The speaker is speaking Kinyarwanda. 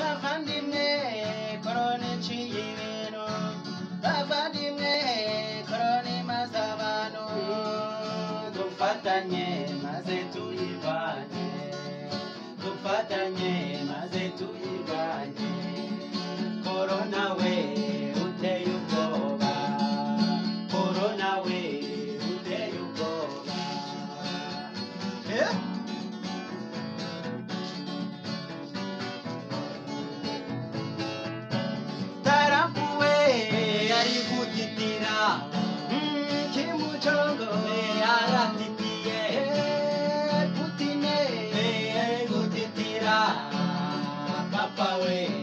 bavandimwe korona iciye ibintu bavandimwe korona imaze abantu dufatanye maze tuyivanye dufatanye maze tuyivanye korona we uteye ubwoba korona we uteye ubwoba Eh? tarapuwe ari gutitira Mm, kimucongo Eh, aratitiye Eh, putine Eh, ari gutitira papa we